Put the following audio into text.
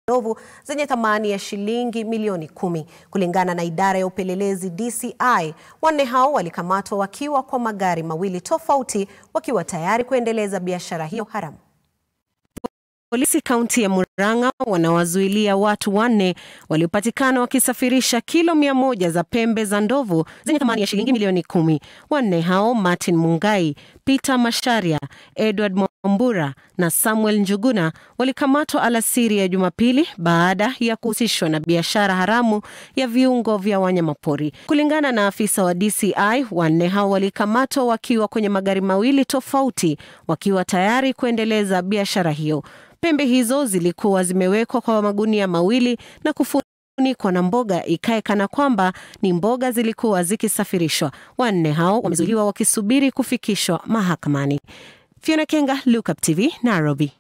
ndovu zenye thamani ya shilingi milioni kumi. Kulingana na idara ya upelelezi DCI, wanne hao walikamatwa wakiwa kwa magari mawili tofauti wakiwa tayari kuendeleza biashara hiyo haramu. Polisi kaunti ya Murang'a wanawazuilia watu wanne waliopatikana wakisafirisha kilo mia moja za pembe za ndovu zenye thamani ya shilingi milioni kumi. Wanne hao Martin Mungai, Peter Masharia, Edward Mwambura na Samuel Njuguna walikamatwa alasiri ya Jumapili baada ya kuhusishwa na biashara haramu ya viungo vya wanyamapori. Kulingana na afisa wa DCI, wanne hao walikamatwa wakiwa kwenye magari mawili tofauti wakiwa tayari kuendeleza biashara hiyo. Pembe hizo zilikuwa zimewekwa kwa magunia mawili na kufunikwa na mboga ikae kana kwamba ni mboga zilikuwa zikisafirishwa. Wanne hao wamezuiliwa wakisubiri kufikishwa mahakamani. Fiona Kenga, Look Up TV, Nairobi.